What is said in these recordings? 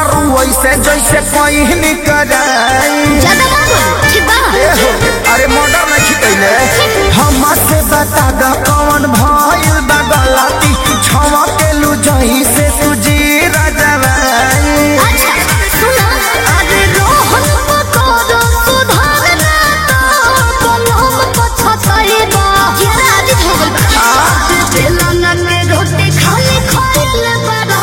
तारू ऐसे जैसे कहीं कराई ज्यादा ना बोलो ठीक बा ए हो, अरे मर्डर नहीं कैले हमसे बता द कौन भइल बा गलती छवा के लू जही से तुझी रजवाई अच्छा सुना अरे रोहन पकोड़ो सुधारना तो कलम पछताई बा जरा आज हो गइल बा आज बेलन में रोटी खाली खाइल बड़ा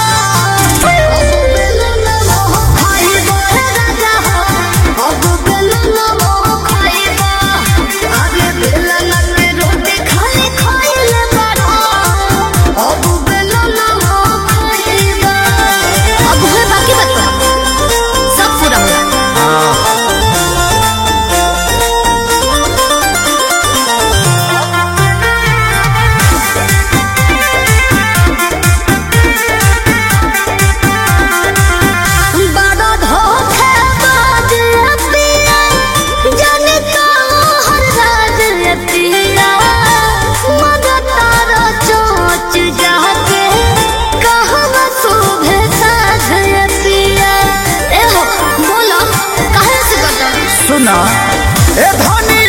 बेलन मोह खाइबो रे राजा हो अब बेलन मोह खाइबो अरे बेलन में रोटी खाली खाइल बड़ा अब बेलन मोह खाइबो अब है बाकी बता सब पूरा हुआ बड़ा धोखेबाज पिया, जाने कहाँ राज पिया। मगर तारा चोंच जाके, कहवा शोभे साझ पिया। ए हो, बोलो, काहे से करता? सुना ए धनी